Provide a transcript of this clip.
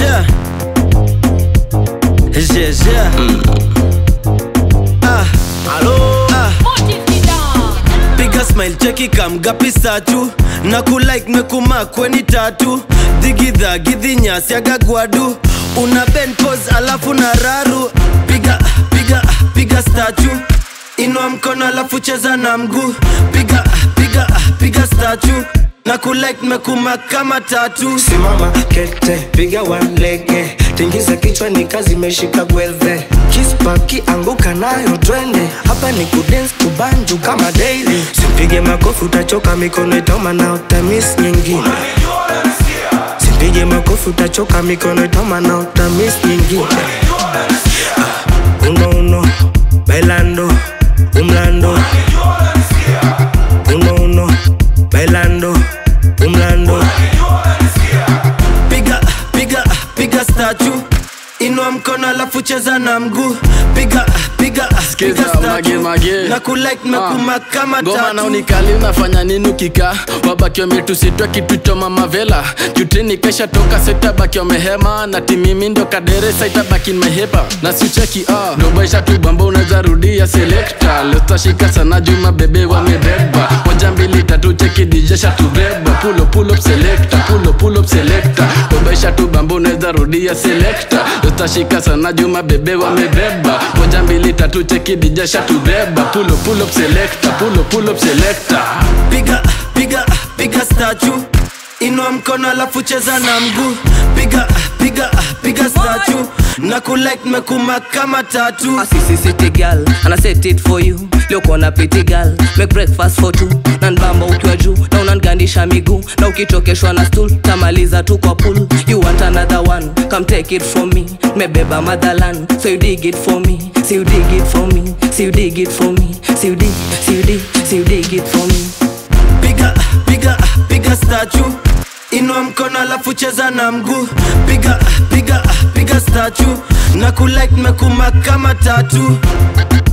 yeah. Yeah, yeah. Ah, ah. piga smile cheki kamgapi satu na kulike mekuma kweni tatu dhigidha gidhinyasi agagwadu una ben pose alafu na raru piga piga piga statu inua mkono alafu cheza na mguu piga piga piga statu na kulike mekuma kama tatu simama kete piga walege tingiza kichwa ni kazi imeshika gwelve kispaki anguka nayo twende hapa ni kudens kubanju kama daily simpige makofi utachoka mikono itoma na utamis nyingine simpige makofi utachoka mikono itoma na utamis nyingine Ah, uno uno bailando umlando uno uno bailando umlando piga piga piga statu inua mkono alafu cheza na mguu piga piga Skiza, piga statue. mage, mage. na kulike mekuma kama ngoma na tatu unikali unafanya nini ukika wabaki wametusitwa kitu cha mamavela jutini kesha toka setabaki wamehema na timimi ndo kaderesa itabaki mehepa na sicheki ah. dobaisha tu bamba unaweza rudia selekta lestashika sana juma bebe wamebeba moja mbili tatu cheki dijesha tubeba pulo pull up selecta pulo pull up selecta dobaisha tu bamba unaweza rudia selekta lestashika sana juma bebe wamebeba moja mbili tatu cheki dijesha tubeba pulo pull up selecta pulo pull up selecta piga piga piga statu inua mkono alafu cheza na mguu piga piga piga statu na kulike mekuma kama tatu A sissy city girl and I set it for you leo kona pretty girl make breakfast for two na nbamba ukiwa juu na unangandisha miguu na ukichokeshwa na stool tamaliza tu kwa pool you want another one come take it from me mebeba motherland so you dig it for me so you dig it for me so you dig it for me so you dig so you dig so you dig it for me piga piga piga statu inua mkono alafu cheza na mguu piga piga piga statu na kulike mekuma kama tatu